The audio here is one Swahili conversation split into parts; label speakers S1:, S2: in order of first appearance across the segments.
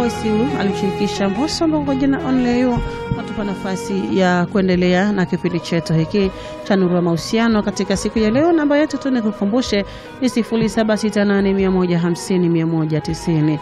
S1: Voice huu alimshirikisha Mbosso ambao jina Only You natupa nafasi ya kuendelea na kipindi chetu hiki cha Nuru ya Mahusiano katika siku ya leo. Namba yetu tu nikukumbushe ni 0768150190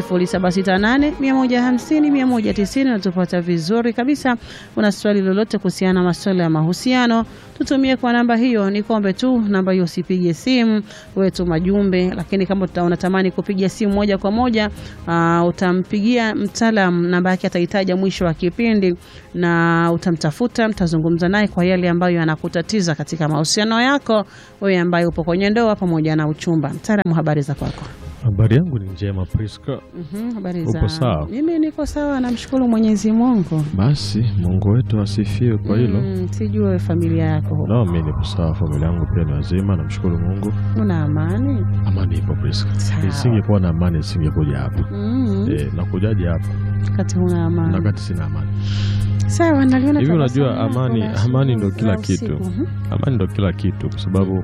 S1: 0768150190. Natupata vizuri kabisa. Una swali lolote kuhusiana na masuala ya mahusiano, tutumie kwa namba hiyo. Ni kombe tu namba hiyo, usipige simu, wewe tuma jumbe. Lakini kama unatamani kupiga simu moja kwa moja, uh, utampigia mtaalam, namba yake atahitaja mwisho wa kipindi, na utamtafuta, mtazungumza naye kwa yale ambayo yanakutatiza katika mahusiano yako, wewe ambaye upo kwenye ndoa pamoja na uchumba. Mtaalamu, habari za kwako?
S2: Habari yangu ni njema Priska.
S1: Mhm, habari
S2: Upo
S1: za
S2: sawa?
S1: mimi niko sawa, namshukuru Mwenyezi Mungu.
S2: Basi Mungu wetu asifiwe kwa hilo.
S1: Mm, sijue familia yako
S2: No, mimi nipo sawa, familia yangu pia ni wazima, namshukuru Mungu.
S1: una amani?
S2: Amani ipo Priska.
S1: Sawa.
S2: Isingekuwa na amani nisingekuja hapa.
S1: Mm,
S2: Eh, nakujaje hapa
S1: kati huna amani.
S2: na wakati sina amani?
S1: Sawa, naliona
S2: Hivi
S1: tabasamu
S2: unajua
S1: lako
S2: amani,
S1: la
S2: amani ndo
S1: asubuhi
S2: kila
S1: na
S2: kitu.
S1: usiku. Mhm.
S2: Amani ndo kila kitu kwa sababu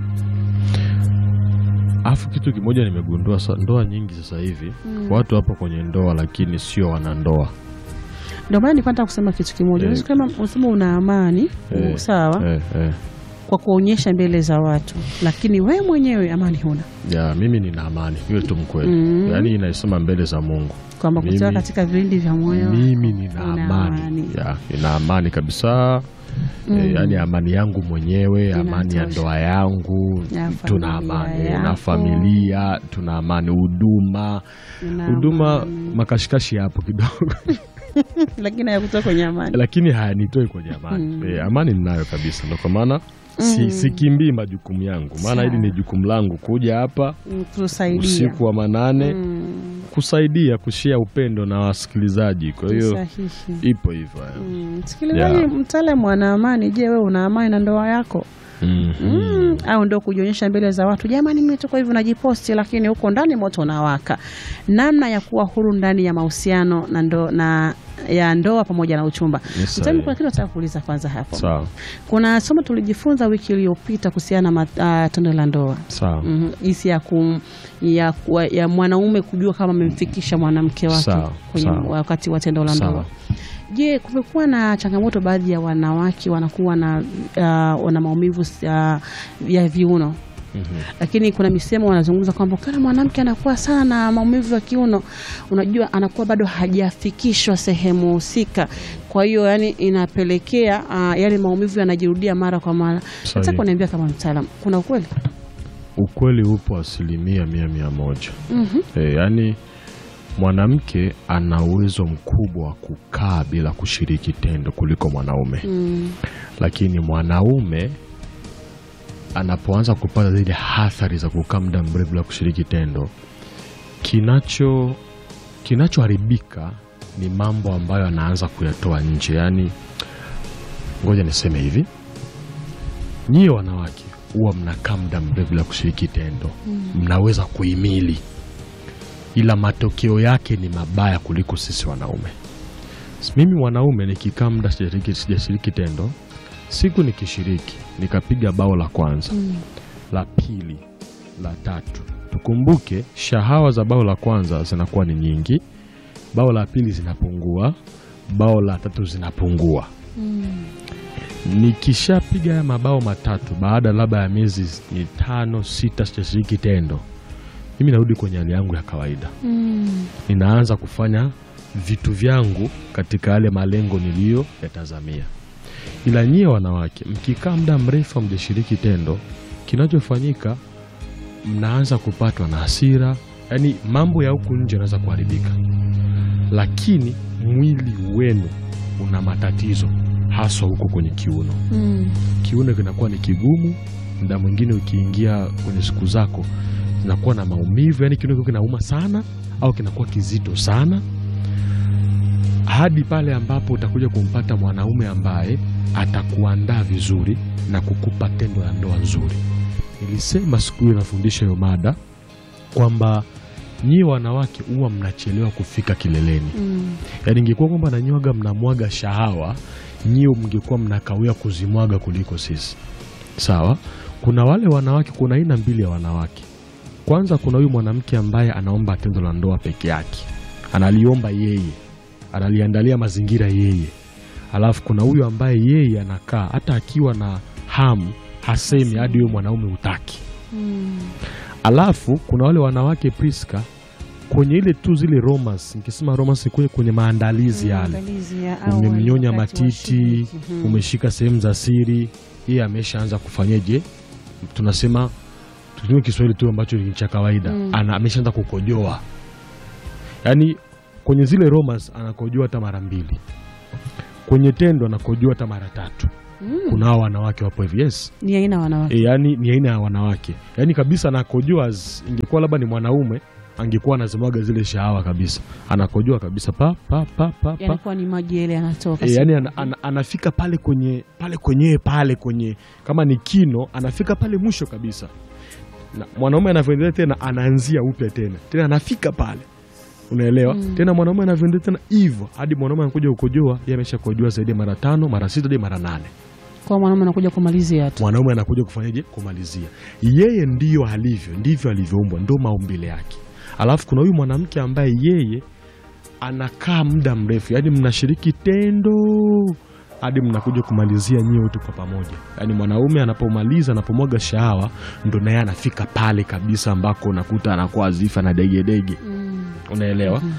S2: Alafu kitu kimoja nimegundua sa, ndoa nyingi sasa hivi
S1: Mm.
S2: watu wapo kwenye ndoa lakini sio wanandoa.
S1: Ndio maana nilipata kusema kitu kimoja.
S2: Eh.
S1: Unaweza kama unasema una amani,
S2: Eh,
S1: sawa,
S2: Eh, eh.
S1: kwa kuonyesha mbele za watu, lakini we mwenyewe amani huna,
S2: Ya, mimi nina amani, hiyo tu mkweli.
S1: Mm.
S2: Yaani inaisema mbele za Mungu.
S1: kwamba
S2: Mimi-
S1: kutoka katika vilindi vya moyo
S2: Mimi nina
S1: una
S2: amani.
S1: amani.
S2: Ya, nina amani kabisa.
S1: Mm.
S2: E, yaani amani yangu mwenyewe, amani ya
S1: Inatosha.
S2: ndoa yangu,
S1: Ya
S2: tuna
S1: familia
S2: amani
S1: yako.
S2: na familia, tuna amani huduma.
S1: una
S2: Huduma
S1: amani.
S2: makashikashi hapo kidogo.
S1: lakini hayakutoka kwenye amani.
S2: lakini hayanitoi kwenye amani.
S1: Mm.
S2: E, amani ninayo kabisa. Ndio kwa maana si, sikimbii majukumu yangu. Maana
S1: Sawa.
S2: hili ni jukumu langu kuja hapa
S1: Mm, Tusaidia
S2: usiku wa manane
S1: Mm,
S2: kusaidia kushia upendo na wasikilizaji. Kwa hiyo
S1: sahihi.
S2: ipo hivyo.
S1: Mm, Msikilizaji,
S2: Yeah.
S1: mtaalamu ana amani. Je, wewe una amani na ndoa yako?
S2: Mm.
S1: Mm, au ndo kujionyesha mbele za watu, jamani, mimi tuko hivi, najiposti, lakini huko ndani moto unawaka. Namna ya kuwa huru ndani ya mahusiano na ndo, na ya ndoa pamoja na uchumba.
S2: Ni
S1: Mtani,
S2: sahihi.
S1: kuna kitu nataka kuuliza kwanza hapo.
S2: Sawa
S1: Kuna somo tulijifunza wiki iliyopita kuhusiana na uh, tendo la ndoa
S2: sawa
S1: Mhm, jinsi ya, kum, ya, kuwa- ya mwanaume kujua kama amemfikisha mwanamke wake
S2: Sawa,
S1: kwenye
S2: sawa.
S1: wakati wa tendo la
S2: Sawa.
S1: ndoa. Je, kumekuwa na changamoto, baadhi ya wanawake wanakuwa na uh, wana maumivu uh, ya viuno
S2: Mhm.
S1: lakini kuna misemo wanazungumza kwamba kana mwanamke anakuwa sana na maumivu ya kiuno, unajua anakuwa bado hajafikishwa sehemu husika. Kwa hiyo yani inapelekea uh, yale maumivu yanajirudia mara kwa mara. Nataka
S2: Sahihi.
S1: kuniambia kama mtaalamu, kuna ukweli?
S2: Ukweli upo asilimia mia mia moja.
S1: Mhm.
S2: E, yaani mwanamke ana uwezo mkubwa wa kukaa bila kushiriki tendo kuliko mwanaume,
S1: Mm.
S2: lakini mwanaume anapoanza kupata zile athari za kukaa muda mrefu bila kushiriki tendo, kinacho kinachoharibika ni mambo ambayo anaanza kuyatoa nje. Yaani, ngoja niseme hivi, nyie wanawake huwa mnakaa muda mrefu bila kushiriki tendo, mnaweza kuhimili, ila matokeo yake ni mabaya kuliko sisi wanaume. Mimi mwanaume nikikaa muda sijashiriki sijashiriki tendo, siku nikishiriki nikapiga bao la kwanza la pili la tatu, tukumbuke shahawa za bao la kwanza zinakuwa ni nyingi, bao la pili zinapungua, bao la tatu zinapungua. Nikishapiga haya mabao matatu baada labda ya miezi mitano sita sijashiriki tendo, mimi narudi kwenye hali yangu ya kawaida
S1: Mm.
S2: ninaanza kufanya vitu vyangu katika yale malengo niliyo yatazamia. Ila nyie wanawake, mkikaa muda mrefu hamjashiriki tendo, kinachofanyika mnaanza kupatwa na hasira, yaani mambo ya huku nje yanaweza kuharibika, lakini mwili wenu una matatizo, haswa huko kwenye kiuno.
S1: Mm.
S2: Kiuno kinakuwa ni kigumu, muda mwingine ukiingia kwenye siku zako zinakuwa na maumivu, yani kiuno kiko kinauma sana au kinakuwa kizito sana, hadi pale ambapo utakuja kumpata mwanaume ambaye atakuandaa vizuri na kukupa tendo la ndoa nzuri. Nilisema siku hiyo nafundisha hiyo mada kwamba nyie wanawake huwa mnachelewa kufika kileleni.
S1: Mm.
S2: Yaani ingekuwa kwamba nanywaga mnamwaga shahawa, nyie mngekuwa mnakawia kuzimwaga kuliko sisi. Sawa? Kuna wale wanawake, kuna aina mbili ya wanawake. Kwanza kuna huyu mwanamke ambaye anaomba tendo la ndoa peke yake, analiomba yeye, analiandalia mazingira yeye, alafu kuna huyu ambaye yeye anakaa hata akiwa na hamu hasemi hadi huyo mwanaume utaki.
S1: Mm.
S2: Alafu kuna wale wanawake Priska, kwenye ile tu zile romance, nikisema romance kwenye, kwenye maandalizi yale
S1: Maandalizi ya awali
S2: umemnyonya
S1: wakati wa
S2: matiti,
S1: shiriki. Mhm.
S2: umeshika sehemu za siri, yeye ameshaanza kufanyeje, tunasema tutumie Kiswahili tu ambacho ni cha kawaida
S1: Mm.
S2: ana ameshaanza kukojoa, yaani kwenye zile romance anakojoa hata mara mbili, kwenye tendo anakojoa hata mara tatu.
S1: Mm.
S2: Kuna hao wanawake wapo hivi, yes
S1: Ni aina wanawake.
S2: e, yani ni aina ya wanawake yani kabisa anakojoa, z- ingekuwa labda ni mwanaume angekuwa anazimwaga zile shahawa kabisa, anakojoa kabisa pa pa pa pa, pa.
S1: Yanakuwa ni maji yale yanatoka.
S2: E, yani ana, ana, anafika pale kwenye pale kwenyewe pale kwenye kama ni kino anafika pale mwisho kabisa, na mwanaume anavyoendelea tena anaanzia upya tena tena anafika pale, unaelewa
S1: Mm.
S2: tena mwanaume anavyoendelea tena hivyo hadi mwanaume anakuja kukojoa, yeye ameshakojoa zaidi ya mara tano mara sita hadi mara nane
S1: Kwa mwanaume anakuja kumalizia tu.
S2: mwanaume anakuja kufanyaje? Kumalizia. Yeye ndiyo alivyo, ndivyo alivyoumbwa, ndo maumbile yake. Alafu kuna huyu mwanamke ambaye yeye anakaa muda mrefu, yaani mnashiriki tendo hadi mnakuja kumalizia nyie wote kwa pamoja. Yaani mwanaume anapomaliza, anapomwaga shahawa, ndo naye anafika pale kabisa ambako unakuta anakuwa azifa na degedege,
S1: Mm.
S2: unaelewa?
S1: Mhm.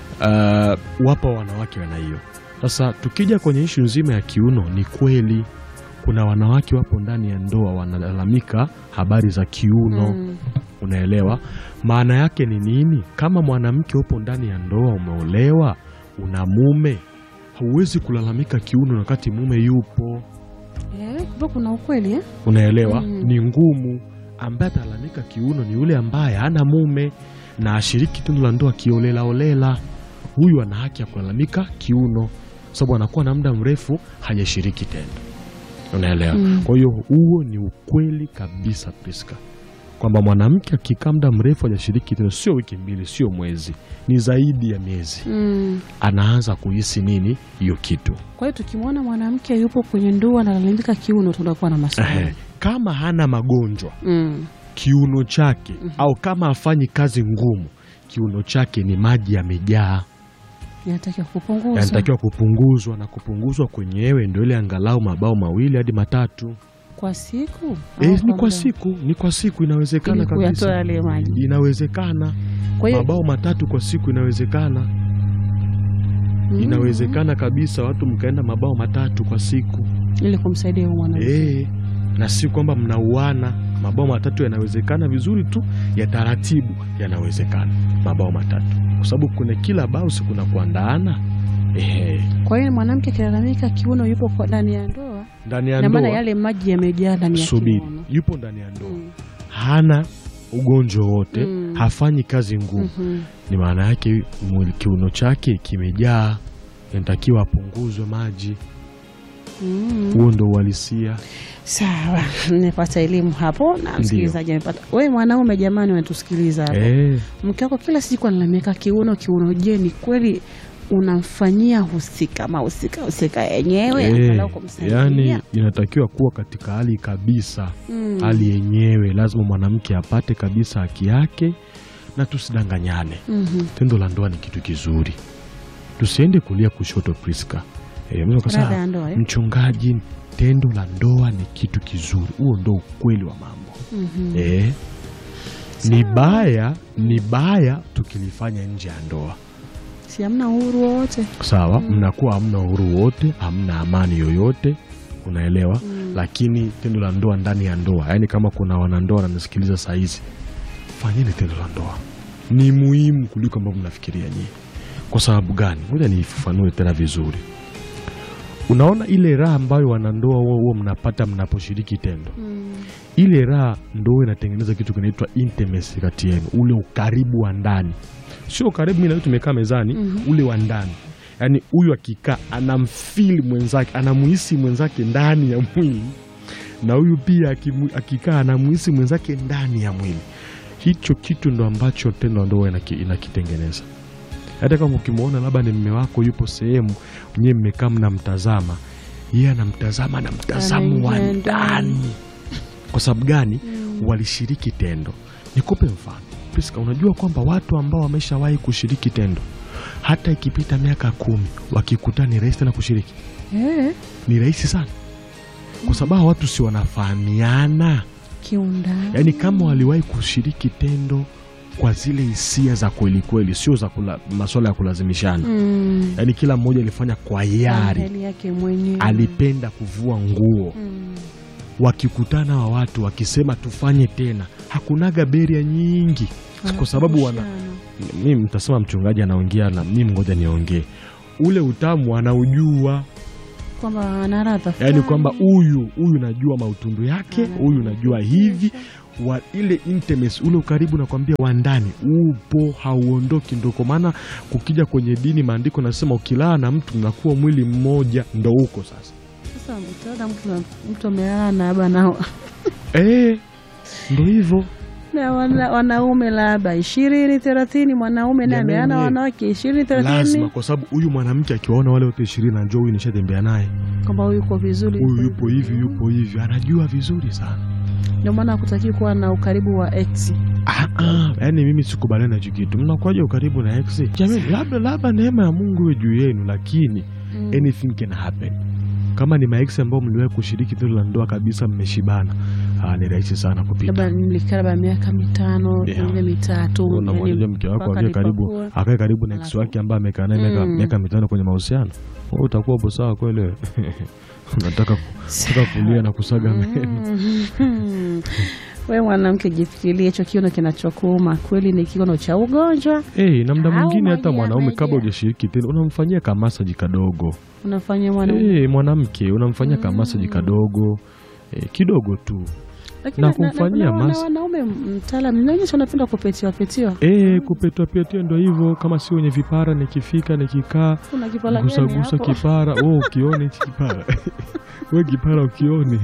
S2: Uh, wapo wanawake wana hiyo. Sasa tukija kwenye ishu nzima ya kiuno, ni kweli kuna wanawake wapo ndani ya ndoa wanalalamika habari za kiuno
S1: Mm.
S2: unaelewa maana yake ni nini? Kama mwanamke upo ndani ya ndoa, umeolewa, una mume, hauwezi kulalamika kiuno wakati mume yupo,
S1: Eh, kumbe kuna ukweli eh?
S2: unaelewa?
S1: Mm.
S2: Ni ngumu. Ambaye atalalamika kiuno ni yule ambaye hana mume na ashiriki tendo la ndoa kiolelaolela. Huyu ana haki ya kulalamika kiuno, sababu anakuwa na muda mrefu hajashiriki tendo, unaelewa?
S1: Mm.
S2: Kwa hiyo huo ni ukweli kabisa, Priska, kwamba mwanamke akikaa muda mrefu hajashiriki tendo, sio wiki mbili, sio mwezi, ni zaidi ya miezi,
S1: Mm.
S2: anaanza kuhisi nini hiyo kitu.
S1: Kwa hiyo tukimwona mwanamke yupo kwenye ndoa analalamika kiuno, tunakuwa na maswali.
S2: Ehe. Kama hana magonjwa
S1: Mm.
S2: kiuno chake au kama afanyi kazi ngumu, kiuno chake ni maji yamejaa,
S1: Inatakiwa kupunguzwa.
S2: yanatakiwa kupunguzwa, na kupunguzwa kwenyewe ndio ile angalau mabao mawili hadi matatu.
S1: kwa siku
S2: E,
S1: Au
S2: ni kwa
S1: muda?
S2: siku, ni kwa siku, inawezekana
S1: Ili kuyatoa
S2: kabisa,
S1: yale maji.
S2: inawezekana
S1: Kwa hiyo
S2: mabao matatu kwa siku, inawezekana
S1: Mm.
S2: inawezekana kabisa, watu mkaenda mabao matatu kwa siku
S1: ili kumsaidia huyo mwanamke.
S2: e, na si kwamba mnauana. Mabao matatu yanawezekana vizuri tu, ya taratibu yanawezekana mabao matatu, kwa sababu kuna kila bao si kuna kuandaana ehe,
S1: Kwa hiyo mwanamke akilalamika kiuno yupo kwa ndani ya ndoa,
S2: ndani ya
S1: na maana
S2: ndoa.
S1: yale maji yamejaa ndani ya
S2: Subiri,
S1: kiuno.
S2: yupo ndani ya ndoa,
S1: Mm.
S2: hana ugonjwa wote,
S1: Mm.
S2: hafanyi kazi ngumu
S1: Mhm.
S2: ni maana yake mwili kiuno chake kimejaa, inatakiwa apunguzwe maji.
S1: Mm.
S2: Huo ndo uhalisia.
S1: Sawa, nimepata elimu hapo na msikilizaji amepata. Wewe mwanaume, jamani, unatusikiliza hapo,
S2: Eh,
S1: mke wako kila siku analalamika kiuno kiuno. Je, ni kweli unamfanyia husika mahusika husika yenyewe
S2: eh,
S1: angalau kumsaidia?
S2: yani inatakiwa kuwa katika hali kabisa,
S1: Mm.
S2: hali yenyewe. Lazima mwanamke apate kabisa haki yake, na tusidanganyane.
S1: Mhm.
S2: Tendo la ndoa ni kitu kizuri, tusiende kulia kushoto. Priska eh, mtu akasema,
S1: Radha ya ndoa eh?
S2: mchungaji, tendo la ndoa ni kitu kizuri. Huo ndo ukweli wa mambo.
S1: Mhm.
S2: Eh, ni baya ni baya tukilifanya nje ya ndoa
S1: si hamna uhuru wowote
S2: sawa, mnakuwa hamna uhuru wote, hamna amani yoyote, unaelewa. Lakini tendo la ndoa ndani ya ndoa, yaani kama kuna wanandoa wananisikiliza saa hizi, fanyeni tendo la ndoa, ni muhimu kuliko ambavyo mnafikiria nyie. Kwa sababu gani? Ngoja niifafanue tena vizuri. Unaona ile raha ambayo wanandoa huo huo mnapata mnaposhiriki tendo ile raha ndo inatengeneza kitu kinaitwa intimacy kati yenu, ule ukaribu wa ndani, sio ukaribu mimi na wewe tumekaa mezani, ule wa ndani. Yaani huyu akikaa anamfili mwenzake, anamuhisi mwenzake ndani ya mwili, na huyu pia akimu- akikaa anamuhisi mwenzake ndani ya mwili. Hicho kitu ndo ambacho tendo la ndoa inaki- inakitengeneza. Hata kama ukimwona labda ni mme wako yupo sehemu nyewe mmekaa mnamtazama, yeye anamtazama na mtazamo wa
S1: Anaingia ndani.
S2: ndani. Kwa sababu gani? Walishiriki tendo. Nikupe mfano Priska, unajua kwamba watu ambao wameshawahi kushiriki tendo hata ikipita miaka kumi wakikutana ni rahisi tena kushiriki
S1: Eh,
S2: ni rahisi sana kwa sababu hawa watu si wanafahamiana
S1: kiundani.
S2: yaani kama waliwahi kushiriki tendo kwa zile hisia za kweli kweli sio za kula, masuala ya kulazimishana
S1: Mm.
S2: yaani kila mmoja alifanya kwa hiari
S1: Hali yake mwenyewe.
S2: alipenda kuvua nguo
S1: Mm.
S2: wakikutana wa watu wakisema tufanye tena hakunaga beria nyingi kwa sababu wana
S1: Wanakumbushana.
S2: mi mtasema mchungaji anaongea na mimi ngoja niongee ule utamu anaujua
S1: kwamba ana ladha
S2: yaani
S1: fulani.
S2: kwamba huyu huyu najua mautundu yake
S1: Anajua
S2: huyu najua hivi wa ile intimacy ule ukaribu nakwambia wa ndani upo hauondoki ndo kwa maana kukija kwenye dini maandiko nasema ukilala na mtu mnakuwa mwili mmoja ndo huko sasa
S1: Sasa utaona mtu mtu amelala na labda na
S2: eh ndo hivyo
S1: na wana, wanaume labda ishirini thelathini, mwanaume naye
S2: Jamani,
S1: ameana
S2: eh.
S1: wanawake ishirini
S2: lazima
S1: thelathini,
S2: kwa sababu huyu mwanamke akiwaona wale wote ishirini anajua huyu nishatembea naye
S1: kwamba huyu yuko vizuri,
S2: huyu yupo hivi yupo hivi anajua vizuri sana
S1: Ndio maana hakutaki kuwa na ukaribu wa ex.
S2: Ah, ah, yaani mimi sikubaliana na hicho kitu. Mnakuwaje ukaribu na ex? Jamani, labda labda neema ya Mungu iwe juu yenu, lakini
S1: Mm.
S2: anything can happen. Kama ni maex ambao mliwahi kushiriki tendo la ndoa kabisa, mmeshibana, ah, ni rahisi sana kupita.
S1: labda nilikaa labda miaka mitano
S2: Yeah.
S1: mingine mitatu,
S2: Unamwambia
S1: yani
S2: mke wako
S1: mpaka
S2: akae karibu
S1: nipakue.
S2: akae karibu na ex
S1: Alafu-
S2: wake ambaye amekaa naye miaka
S1: Mm.
S2: miaka mitano kwenye mahusiano, wewe utakuwa hapo sawa kweli? wewe? Unataka unataka kulia na kusaga meno.
S1: Mm. We mwanamke, jifikirie hicho kiuno kinachokuuma kweli ni kiuno cha ugonjwa.
S2: Eh, na muda
S1: Au
S2: mwingine hata
S1: maji ya
S2: mwanaume
S1: maji
S2: kabla
S1: ya-
S2: hujashiriki tendo unamfanyia kamasaji kadogo.
S1: Unafanya mwanaume
S2: Eh, mwanamke unamfanyia kamasaji kadogo eh, kidogo tu
S1: Lakini
S2: na kumfanyia
S1: na- na-
S2: mas-
S1: wanaume mtaalamu inaonyesha unapenda kupetiwa petiwa.
S2: eh, kupetwa petwa ndo hivyo. Kama si wenye vipara, nikifika nikikaa
S1: Kuna kipala
S2: gusa
S1: gani
S2: gusa
S1: hapo?
S2: kipara wewe ukione hichi kipara we kipara ukione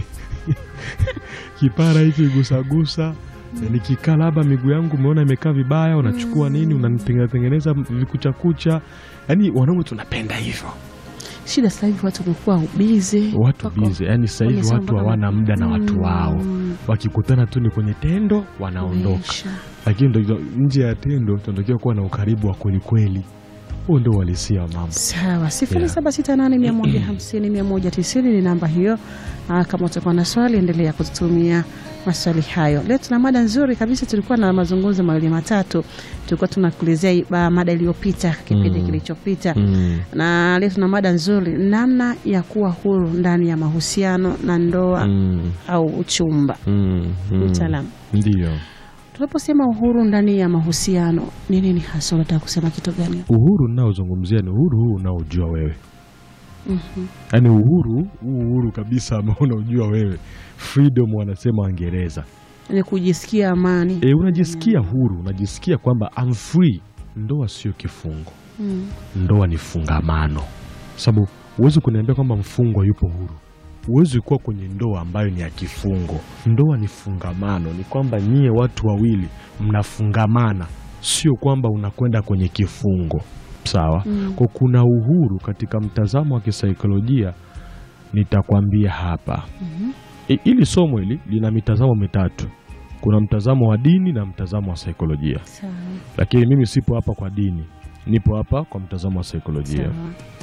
S2: kipara hichi gusagusa nikikaa labda miguu yangu umeona imekaa vibaya, unachukua nini unanitengeneza tengeneza vikuchakucha. Yaani wanaume tunapenda hivyo,
S1: Shida sasa hivi watu wamekuwa bize,
S2: watu bize. Yaani sasa hivi
S1: wamesema
S2: watu
S1: mpaka
S2: hawana muda na watu
S1: Mm.
S2: wao, wakikutana tu ni kwenye tendo wanaondoka.
S1: Maisha.
S2: lakini ndo nje ya tendo tunatakiwa kuwa na ukaribu wa kweli kweli. Huo ndio uhalisia wa mambo.
S1: Sawa, sifuri
S2: Yeah.
S1: saba sita nane mia moja hamsini mia moja tisini ni namba hiyo. Aa, kama utakuwa na swali endelea kututumia maswali hayo. Leo tuna mada nzuri kabisa, tulikuwa na mazungumzo mawili matatu, tulikuwa tunakuelezea ba- mada iliyopita kipindi
S2: Mm.
S1: kilichopita
S2: Mm.
S1: na leo tuna mada nzuri, namna ya kuwa huru ndani ya mahusiano na ndoa
S2: Mm.
S1: au uchumba.
S2: Mm. Mm.
S1: Mtaalamu,
S2: Ndiyo,
S1: tunaposema uhuru ndani ya mahusiano ni nini hasa? Unataka kusema kitu gani?
S2: uhuru ninaozungumzia ni uhuru huu unaojua wewe,
S1: Mhm.
S2: yaani uhuru huu uhuru kabisa ambao unaojua wewe, freedom wanasema Waingereza.
S1: Ni kujisikia amani.
S2: E, unajisikia huru, unajisikia kwamba I'm free. Ndoa sio kifungo,
S1: Mm.
S2: ndoa ni fungamano, sababu huwezi kuniambia kwamba mfungwa yupo huru. Huwezi kuwa kwenye ndoa ambayo ni ya kifungo. Ndoa ni fungamano, ni kwamba nyie watu wawili mnafungamana, sio kwamba unakwenda kwenye kifungo. Sawa?
S1: Mm.
S2: Kwa kuna uhuru katika mtazamo wa kisaikolojia, nitakwambia hapa.
S1: Mhm.
S2: I- Hili somo hili lina mitazamo mitatu. Kuna mtazamo wa dini na mtazamo wa saikolojia,
S1: Sawa.
S2: lakini mimi sipo hapa kwa dini, nipo hapa kwa mtazamo wa saikolojia.
S1: Sawa.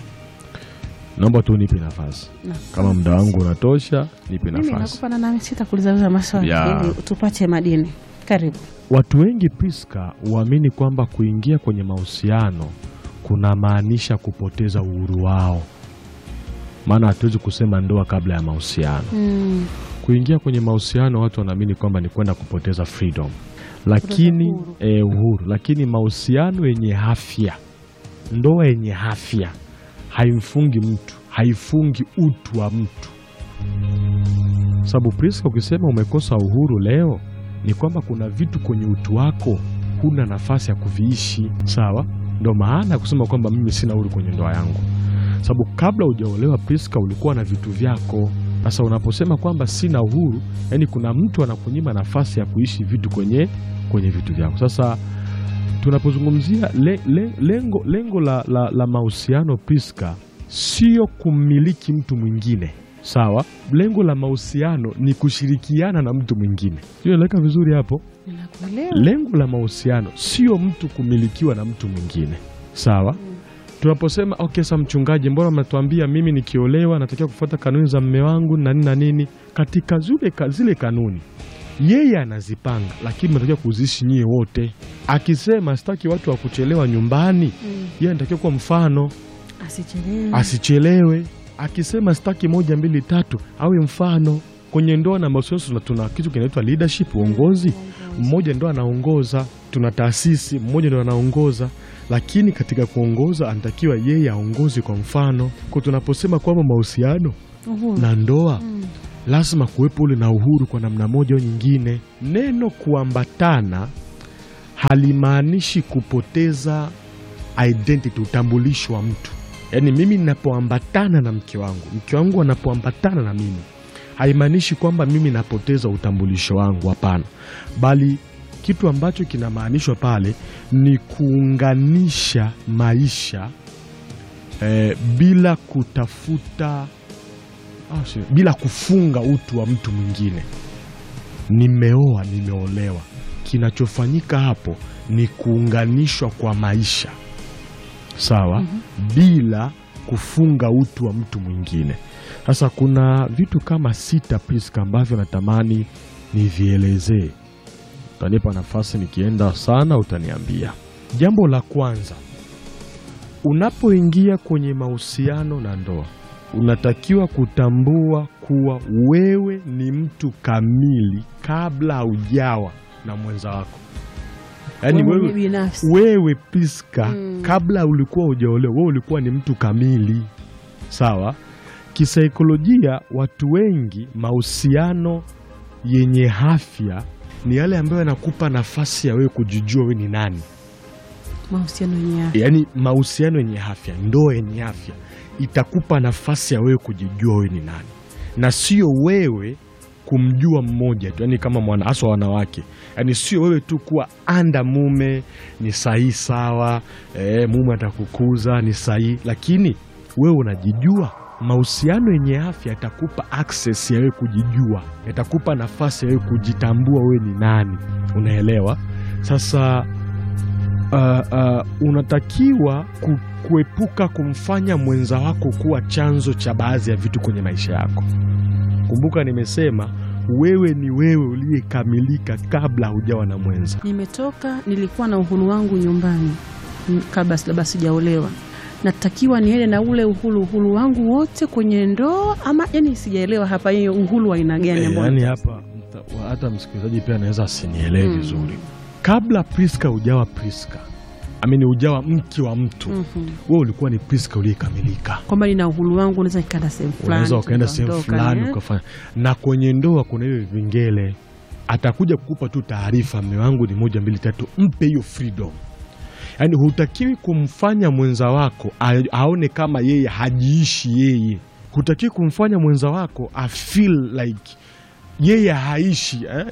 S2: Naomba tu nipe nafasi,
S1: Na-
S2: kama muda wangu unatosha, nipe
S1: Mimi
S2: nafasi.
S1: nakupa na nami sitakuuliza maswali
S2: Ya.
S1: ili tupate madini. Karibu.
S2: Watu wengi Priska huamini kwamba kuingia kwenye mahusiano kunamaanisha kupoteza uhuru wao, maana hatuwezi kusema ndoa kabla ya mahusiano.
S1: Mm.
S2: Kuingia kwenye mahusiano, watu wanaamini kwamba ni kwenda kupoteza freedom, lakini
S1: uhuru.
S2: eh, uhuru. Lakini mahusiano yenye afya, ndoa yenye afya haimfungi mtu, haifungi utu wa mtu. Sababu Priska, ukisema umekosa uhuru leo, ni kwamba kuna vitu kwenye utu wako huna nafasi ya kuviishi. Sawa, ndo maana ya kusema kwamba mimi sina uhuru kwenye ndoa yangu, sababu kabla hujaolewa Priska, ulikuwa na vitu vyako. Sasa unaposema kwamba sina uhuru, yani kuna mtu anakunyima nafasi ya kuishi vitu kwenye kwenye vitu vyako. Sasa tunapozungumzia le, le, lengo, lengo la, la, la mahusiano Priska, sio kummiliki mtu mwingine sawa. Lengo la mahusiano ni kushirikiana na mtu mwingine. Sio, eleweka vizuri hapo.
S1: Ninakuelewa.
S2: Lengo la mahusiano sio mtu kumilikiwa na mtu mwingine sawa. tunaposema okay, sa mchungaji, mbona mnatuambia mimi nikiolewa natakiwa kufuata kanuni za mme wangu na nini na nini? Katika zile, ka- zile kanuni yeye anazipanga, lakini mnatakiwa kuziishi nyie wote. Akisema sitaki watu wa kuchelewa nyumbani, yeye anatakiwa kuwa mfano
S1: Asichelewe.
S2: asichelewe. Akisema sitaki moja mbili tatu, awe mfano. Kwenye ndoa na mahusiano tuna, tuna kitu kinaitwa leadership, uongozi. Mmoja ndo anaongoza, tuna taasisi, mmoja ndo anaongoza, lakini katika kuongoza anatakiwa yeye aongozi kwa mfano. Kwa tunaposema kwamba mahusiano
S1: Uhuru.
S2: na ndoa
S1: Mm.
S2: lazima kuwepo ule na uhuru kwa namna moja au nyingine. Neno kuambatana halimaanishi kupoteza identity, utambulisho wa mtu. Yaani mimi ninapoambatana na mke wangu, mke wangu anapoambatana na mimi, haimaanishi kwamba mimi napoteza utambulisho wangu, hapana, bali kitu ambacho kinamaanishwa pale ni kuunganisha maisha eh, bila kutafuta Ah, si- bila kufunga utu wa mtu mwingine. Nimeoa, nimeolewa, kinachofanyika hapo ni kuunganishwa kwa maisha sawa, bila kufunga utu wa mtu mwingine. Sasa kuna vitu kama sita Priska ambavyo natamani nivielezee. Utanipa nafasi, nikienda sana utaniambia. Jambo la kwanza, unapoingia kwenye mahusiano na ndoa unatakiwa kutambua kuwa wewe ni mtu kamili kabla haujawa na mwenza wako. Yaani
S1: Wewe
S2: wewe,
S1: binafsi.
S2: wewe Priska
S1: Mm.
S2: kabla ulikuwa hujaolewa, wewe ulikuwa ni mtu kamili, sawa. Kisaikolojia, watu wengi, mahusiano yenye afya ni yale ambayo yanakupa nafasi ya wewe kujijua wewe ni nani.
S1: Mahusiano yenye afya.
S2: Yaani mahusiano yenye afya, ndoa yenye afya itakupa nafasi ya wewe kujijua wewe ni nani, na sio wewe kumjua mmoja tu, yaani kama mwana haswa wanawake, yaani sio wewe tu kuwa anda mume ni sahihi sawa, eh, mume atakukuza ni sahihi, lakini wewe unajijua. Mahusiano yenye afya yatakupa access ya wewe kujijua, yatakupa nafasi ya wewe kujitambua wewe ni nani, unaelewa? Sasa uh, uh, unatakiwa ku, kuepuka kumfanya mwenza wako kuwa chanzo cha baadhi ya vitu kwenye maisha yako. Kumbuka nimesema wewe ni wewe uliyekamilika kabla hujawa na mwenza.
S1: Nimetoka, nilikuwa na uhuru wangu nyumbani m- kabla labda sijaolewa, natakiwa niende na ule uhuru uhuru wangu wote kwenye ndoa ama, yani sijaelewa hapa, hiyo uhuru wa aina gani ambao
S2: Yaani hapa mta- wa- hata msikilizaji pia anaweza asinielewe
S1: Mm.
S2: vizuri. Kabla Priska hujawa Priska, amini hujawa mke wa mtu,
S1: Mhm.
S2: wewe ulikuwa ni Priska uliyekamilika.
S1: kwamba nina uhuru wangu, unaweza nikaenda sehemu fulani,
S2: unaweza ukaenda sehemu
S1: tukaondoka,
S2: fulani
S1: eh.
S2: ukafanya. Na kwenye ndoa kuna hiyo vingele, atakuja kukupa tu taarifa, mme wangu ni moja mbili tatu, mpe hiyo freedom. Yaani hutakiwi kumfanya mwenza wako a- aone kama yeye hajiishi yeye. Hutakiwi kumfanya mwenza wako a feel like yeye haishi eh?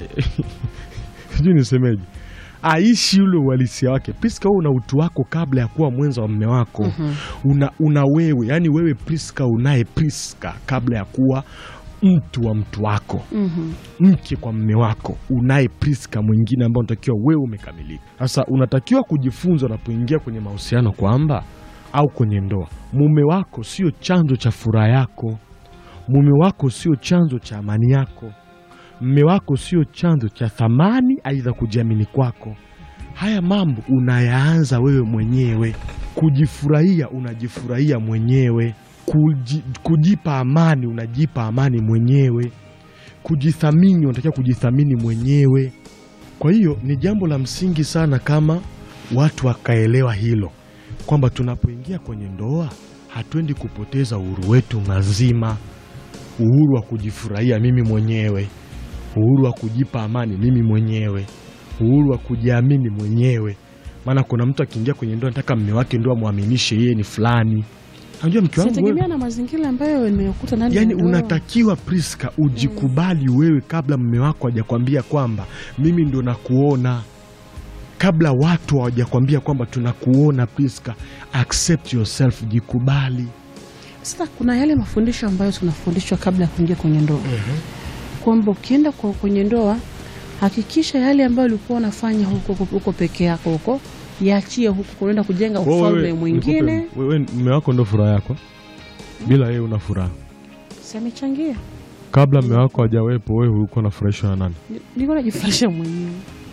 S2: sijui nisemeje, aishi ule uhalisia wake. Priska, wewe una utu wako kabla ya kuwa mwenza wa mme wako
S1: Mhm.
S2: una, una wewe yani wewe Priska unaye Priska kabla ya kuwa mtu wa mtu wako
S1: Mhm.
S2: mke kwa mme wako unaye Priska mwingine ambao unatakiwa wewe umekamilika. Sasa unatakiwa kujifunza unapoingia kwenye mahusiano kwamba au kwenye ndoa, mume wako sio chanzo cha furaha yako, mume wako sio chanzo cha amani yako, mme wako sio chanzo cha thamani aidha kujiamini kwako. Haya mambo unayaanza wewe mwenyewe. Kujifurahia, unajifurahia mwenyewe. Kuji, kujipa amani, unajipa amani mwenyewe. Kujithamini, unatakiwa kujithamini mwenyewe. Kwa hiyo ni jambo la msingi sana kama watu wakaelewa hilo kwamba tunapoingia kwenye ndoa hatuendi kupoteza uhuru wetu mazima, uhuru wa kujifurahia mimi mwenyewe, uhuru wa kujipa amani mimi mwenyewe, uhuru wa kujiamini mwenyewe. Maana kuna mtu akiingia kwenye ndoa nataka mme wake ndo amwaminishe yeye ni fulani. Unajua mke wangu wewe,
S1: Sinategemea na mazingira ambayo nimekuta ndani ya
S2: yani
S1: ndoa.
S2: unatakiwa Priska ujikubali wewe kabla mme wako hajakwambia kwamba mimi ndo nakuona, kabla watu hawajakwambia kwamba tunakuona. Priska, accept yourself, jikubali.
S1: Sasa kuna yale mafundisho ambayo tunafundishwa kabla ya kuingia kwenye ndoa kwamba ukienda kwa- kwenye ndoa hakikisha yale ambayo ulikuwa unafanya huko huko peke yako huko yaachie huku kunaenda kujenga
S2: Kwa hiyo
S1: ufalme
S2: wewe-
S1: mwingine.
S2: nikupe- wewe mume wako ndo furaha yako, bila yeye una furaha.
S1: Si amechangia,
S2: Kabla mume wako hajawepo, wewe ulikuwa unafurahishwa na nani?
S1: Ni- nilikuwa najifurahisha mwenyewe.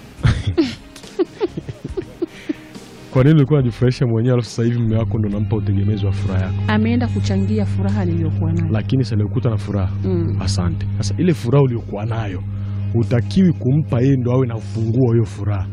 S2: Kwa nini ulikuwa unajifurahisha mwenyewe, alafu sasa hivi mume wako ndo unampa utegemezi wa furaha yako?
S1: Ameenda kuchangia furaha niliyokuwa nayo.
S2: Lakini sasa alikuta na furaha.
S1: Mm.
S2: Asante. Sasa ile furaha uliokuwa nayo utakiwi kumpa yeye ndo awe na ufunguo wa hiyo furaha.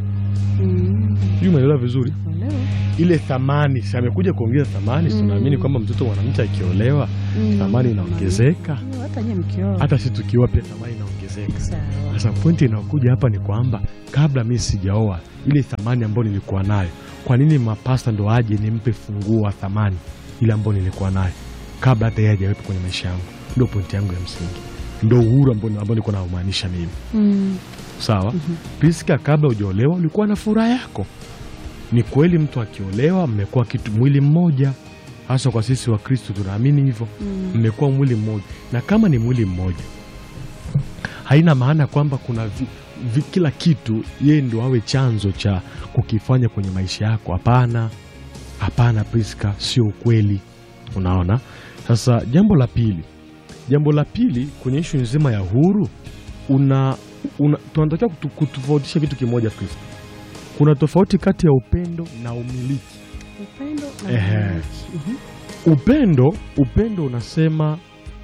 S1: Mm.
S2: Sijui umeelewa vizuri?
S1: Uelewa?
S2: Ile thamani, si amekuja kuongeza thamani, si
S1: Mm.
S2: tunaamini kwamba mtoto mwanamke akiolewa
S1: Mm.
S2: thamani inaongezeka.
S1: Hata nyie mkioa.
S2: Hata sisi tukiwa pia thamani inaongezeka.
S1: Sawa.
S2: Sasa pointi inayokuja hapa ni kwamba kabla mi sijaoa, ile thamani ambayo nilikuwa nayo, kwa nini mapasta ndo aje nimpe funguo wa thamani ile ambayo nilikuwa nayo kabla hata yeye hajawepo kwenye maisha yangu? Ndo pointi yangu ya msingi, ndo uhuru ambao ambao nilikuwa naumaanisha mimi.
S1: Mm.
S2: Sawa. Priska, kabla hujaolewa ulikuwa na furaha yako. Ni kweli, mtu akiolewa mmekuwa kitu mwili mmoja, hasa kwa sisi wa Kristo tunaamini hivyo,
S1: Mm.
S2: mmekuwa mwili mmoja, na kama ni mwili mmoja haina maana kwamba kuna vi, vi, kila kitu yeye ndo awe chanzo cha kukifanya kwenye maisha yako. Hapana, hapana Priska, sio ukweli. Unaona? Sasa jambo la pili, jambo la pili kwenye ishu nzima ya huru una, una tunatakiwa kutu, kutofautisha kitu kimoja Priska. Kuna tofauti kati ya upendo na umiliki.
S1: Upendo na
S2: Ehe.
S1: umiliki. Mhm.
S2: Upendo, upendo unasema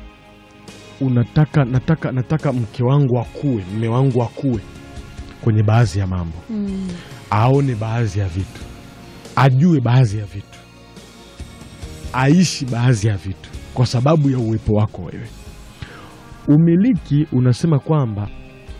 S2: unataka nataka nataka mke wangu akue, mme wangu akue kwenye baadhi ya mambo,
S1: Mm.
S2: aone baadhi ya vitu, ajue baadhi ya vitu, aishi baadhi ya vitu kwa sababu ya uwepo wako wewe. Umiliki unasema kwamba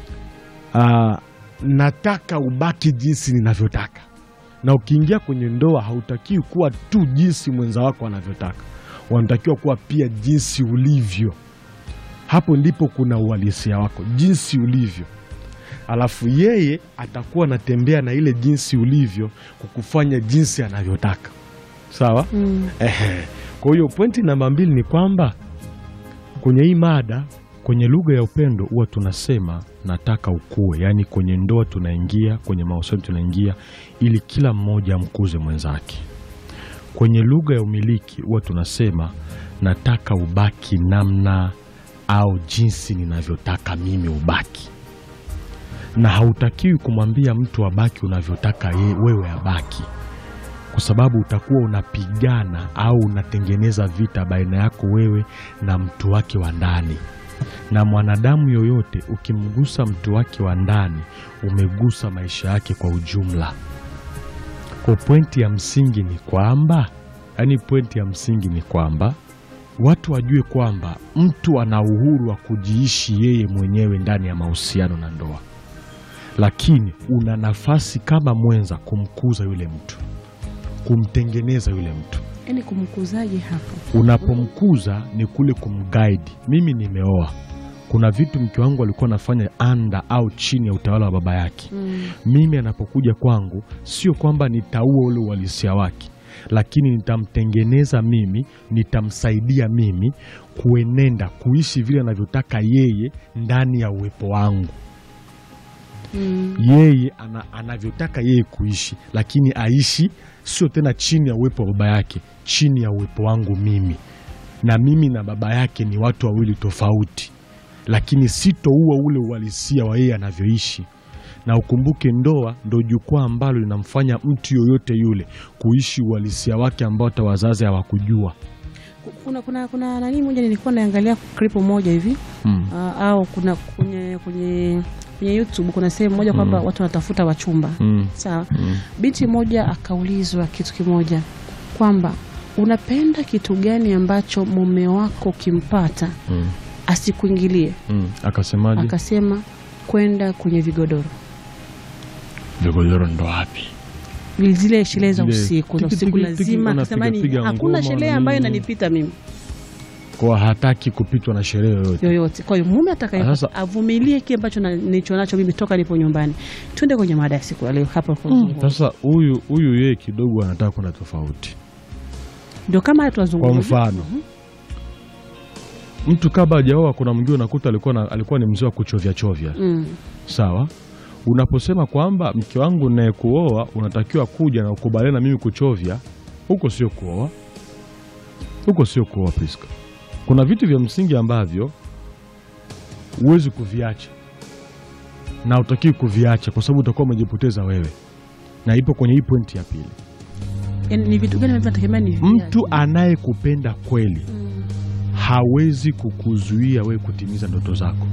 S2: ah, nataka ubaki jinsi ninavyotaka, na ukiingia kwenye ndoa hautakiwi kuwa tu jinsi mwenza wako anavyotaka, wanatakiwa kuwa pia jinsi ulivyo. Hapo ndipo kuna uhalisia wako, jinsi ulivyo alafu yeye atakuwa anatembea na ile jinsi ulivyo kukufanya jinsi anavyotaka. Sawa?
S1: Mm.
S2: Ehe. Kwa hiyo pointi namba mbili ni kwamba kwenye hii mada, kwenye lugha ya upendo huwa tunasema nataka ukue, yaani kwenye ndoa tunaingia, kwenye mahusiano tunaingia ili kila mmoja amkuze mwenzake. Kwenye lugha ya umiliki huwa tunasema nataka ubaki namna au jinsi ninavyotaka mimi ubaki na hautakiwi kumwambia mtu abaki unavyotaka ye, wewe abaki, kwa sababu utakuwa unapigana au unatengeneza vita baina yako wewe na mtu wake wa ndani. Na mwanadamu yoyote ukimgusa mtu wake wa ndani, umegusa maisha yake kwa ujumla. Kwa pointi ya msingi ni kwamba, yaani pointi ya msingi ni kwamba watu wajue kwamba mtu ana uhuru wa kujiishi yeye mwenyewe ndani ya mahusiano na ndoa lakini una nafasi kama mwenza kumkuza yule mtu, kumtengeneza yule mtu.
S1: Yaani kumkuzaje hapo?
S2: Unapomkuza ni kule kumguide. Mimi nimeoa, kuna vitu mke wangu alikuwa anafanya anda au chini ya utawala wa baba yake.
S1: Mm.
S2: Mimi anapokuja kwangu, sio kwamba nitaua ule uhalisia wake, lakini nitamtengeneza mimi, nitamsaidia mimi kuenenda kuishi vile anavyotaka yeye ndani ya uwepo wangu
S1: Mm.
S2: yeye ana, anavyotaka yeye kuishi, lakini aishi sio tena chini ya uwepo wa baba yake, chini ya uwepo wangu mimi. Na mimi na baba yake ni watu wawili tofauti, lakini sitoua ule uhalisia wa yeye anavyoishi. Na ukumbuke, ndoa ndo jukwaa ambalo linamfanya mtu yoyote yule kuishi uhalisia wake ambao hata wazazi hawakujua.
S1: Kuna, kuna, kuna nani moja nilikuwa naangalia clip moja hivi
S2: Mm.
S1: Ah, au kuna kwenye, kwenye, kwenye YouTube kuna sehemu moja kwamba
S2: Mm.
S1: watu wanatafuta wachumba
S2: Mm.
S1: sawa.
S2: Mm.
S1: Binti moja akaulizwa kitu kimoja kwamba unapenda kitu gani ambacho mume wako kimpata
S2: Mm.
S1: asikuingilie?
S2: Mm. Akasemaje?
S1: Akasema kwenda kwenye vigodoro,
S2: Vigodoro ndo wapi?
S1: zile sherehe za
S2: Zile
S1: usiku za
S2: tiki,
S1: usiku
S2: tiki, tiki,
S1: lazima.
S2: wanapiga-
S1: Akasema ni
S2: piga
S1: hakuna
S2: ngoma
S1: sherehe
S2: na
S1: ambayo
S2: nini.
S1: inanipita mimi
S2: Kwa hataki kupitwa na sherehe yoyote.
S1: yoyote. Kwa hiyo mume atakaye
S2: Sasa-
S1: avumilie kile ambacho na- nilicho nacho mimi toka nipo nyumbani. Twende kwenye mada ya siku ya leo hapa kwa
S2: Sasa huyu huyu yeye kidogo anataka kuna tofauti.
S1: ndio kama haya
S2: Kwa
S1: tunazungumza.
S2: mfano, mtu kabla hajaoa, kuna mwingine unakuta alikuwa na, alikuwa ni mzee wa kuchovya chovya,
S1: Mm.
S2: sawa. Unaposema kwamba mke wangu naye kuoa unatakiwa kuja na ukubaliane na mimi kuchovya, huko sio kuoa, huko sio kuoa Priska. Kuna vitu vya msingi ambavyo huwezi kuviacha na utakiwi kuviacha kwa sababu utakuwa umejipoteza wewe, na ipo kwenye hii pointi ya pili.
S1: Yaani ni vitu gani ambavyo nategemea ni
S2: Mtu anayekupenda kweli hawezi kukuzuia wewe kutimiza ndoto zako,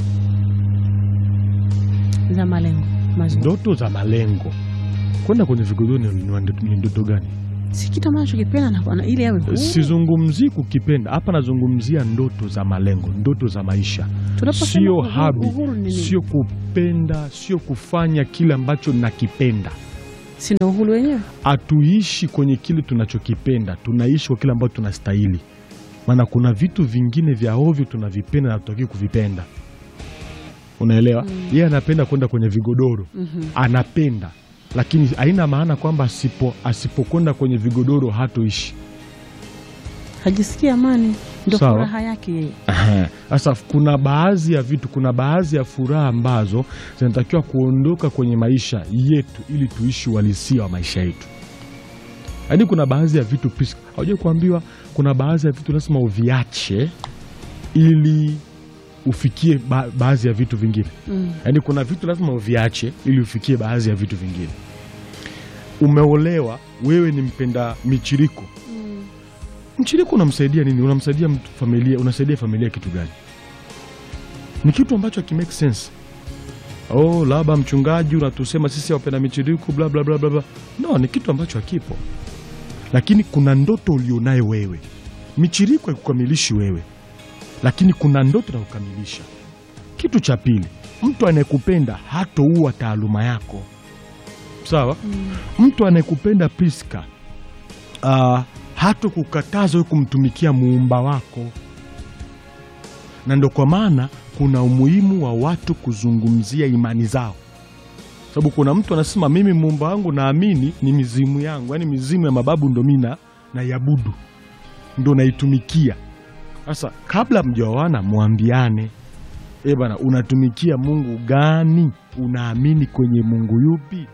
S1: za malengo mazuri.
S2: ndoto za malengo. Kwenda kwenye vigodoro ni, ni- ni ndoto gani?
S1: Si kitu ambacho kipenda na, na ili awe huru.
S2: Sizungumzii kukipenda hapa, nazungumzia ndoto za malengo, ndoto za maisha,
S1: Tunaposema
S2: sio
S1: uhuru-
S2: habi,
S1: uhuru ni nini?
S2: sio kupenda, sio kufanya kile ambacho nakipenda.
S1: Si ndio uhuru wenyewe?
S2: Hatuishi kwenye kile tunachokipenda, tunaishi kwa kile ambacho tunastahili. Maana kuna vitu vingine vya ovyo tunavipenda na hatutaki kuvipenda, unaelewa? Yeye anapenda kwenda kwenye vigodoro
S1: Mhm.
S2: anapenda, lakini haina maana kwamba asipo asipokwenda kwenye vigodoro hatoishi.
S1: Hajisikii amani, ndio
S2: Sawa.
S1: furaha yake yeye.
S2: Aha. Sasa kuna baadhi ya vitu, kuna baadhi ya furaha ambazo zinatakiwa kuondoka kwenye maisha yetu ili tuishi uhalisia wa maisha yetu. Yaani kuna baadhi ya vitu Priska, haujawahi kuambiwa kuna baadhi ya vitu lazima uviache ili ufikie ba baadhi ya vitu vingine.
S1: Mm.
S2: Yaani kuna vitu lazima uviache ili ufikie baadhi ya vitu vingine. Umeolewa, wewe ni mpenda michiriko mchiriko unamsaidia nini? Unamsaidia mtu familia, unasaidia familia kitu gani? Ni kitu ambacho hakimake sense. Oh, labda mchungaji unatusema sisi wapenda michiriko bla bla bla bla bla. No, ni kitu ambacho hakipo, lakini kuna ndoto ulionayo wewe. Michiriko haikukamilishi wewe, lakini kuna ndoto na kukamilisha. Kitu cha pili, mtu anayekupenda hatoua taaluma yako, sawa? Mtu anayekupenda Priska uh, hata kukataza wewe kumtumikia muumba wako, na ndo kwa maana kuna umuhimu wa watu kuzungumzia imani zao, sababu kuna mtu anasema mimi muumba wangu naamini ni mizimu yangu, yaani mizimu ya mababu ndo mimi na naiabudu, ndo naitumikia. Sasa kabla mjaoana, mwambiane e bana, unatumikia Mungu gani? Unaamini kwenye Mungu yupi?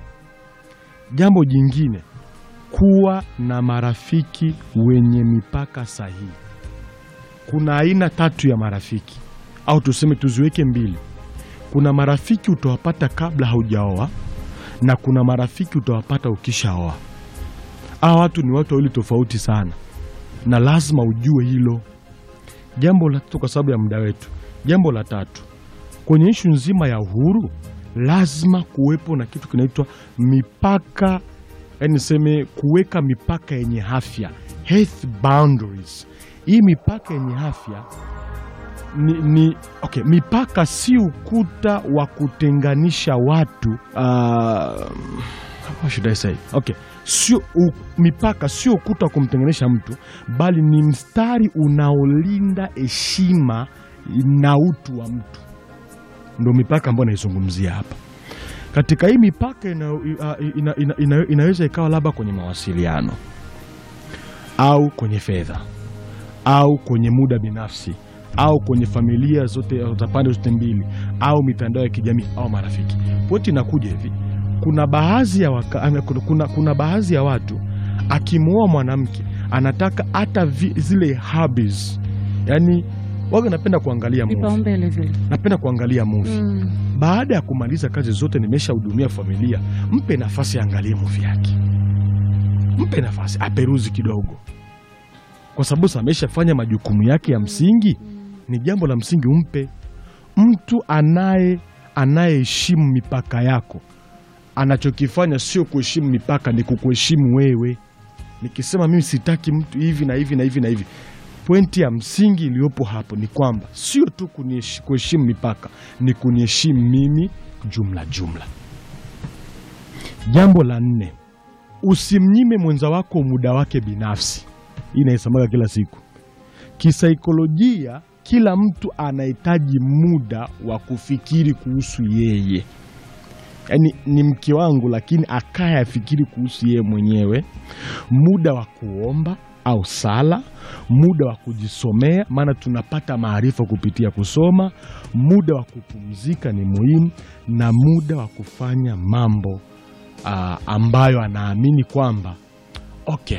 S2: Jambo jingine kuwa na marafiki wenye mipaka sahihi. Kuna aina tatu ya marafiki, au tuseme tuziweke mbili. Kuna marafiki utawapata kabla haujaoa na kuna marafiki utawapata ukishaoa. Hawa watu ni watu wawili tofauti sana, na lazima ujue hilo. Jambo la tatu, kwa sababu ya muda wetu, jambo la tatu kwenye ishu nzima ya uhuru, lazima kuwepo na kitu kinaitwa mipaka yaani niseme kuweka mipaka yenye afya, health boundaries. Hii mipaka yenye afya ni, ni okay, mipaka si ukuta wa kutenganisha watu uh, what should I say? Okay, sio u, mipaka sio ukuta wa kumtenganisha mtu, bali ni mstari unaolinda heshima na utu wa mtu, ndo mipaka ambayo naizungumzia hapa katika hii mipaka ina, ina, ina, ina, inaweza ikawa labda kwenye mawasiliano au kwenye fedha au kwenye muda binafsi au kwenye familia zote za pande zote mbili au mitandao ya kijamii au marafiki. Pointi inakuja hivi, kuna baadhi ya waka, ama kuna, kuna, kuna baadhi ya watu akimwoa mwanamke anataka hata vi- zile hobbies, yani waga, napenda kuangalia movie,
S1: Vipaumbele vile.
S2: napenda kuangalia movie
S1: Mm.
S2: baada ya kumaliza kazi zote, nimeshahudumia familia, mpe nafasi aangalie muvi yake, mpe nafasi aperuzi kidogo, kwa sababu sasa ameshafanya majukumu yake ya msingi. Ni jambo la msingi umpe. Mtu anaye anayeheshimu mipaka yako, anachokifanya sio kuheshimu mipaka, ni kukuheshimu wewe. Nikisema mimi sitaki mtu hivi na hivi na hivi na hivi, pointi ya msingi iliyopo hapo ni kwamba sio tu kunieshi- kuheshimu mipaka, ni kuniheshimu mimi jumla jumla. Jambo la nne, usimnyime mwenza wako muda wake binafsi. Hii inaisemaga kila siku. Kisaikolojia, kila mtu anahitaji muda wa kufikiri kuhusu yeye.
S3: yaani ni mke wangu, lakini akaya afikiri kuhusu yeye mwenyewe, muda wa kuomba au sala, muda wa kujisomea, maana tunapata maarifa kupitia kusoma, muda wa kupumzika ni muhimu, na muda wa kufanya mambo ah, ambayo anaamini kwamba okay,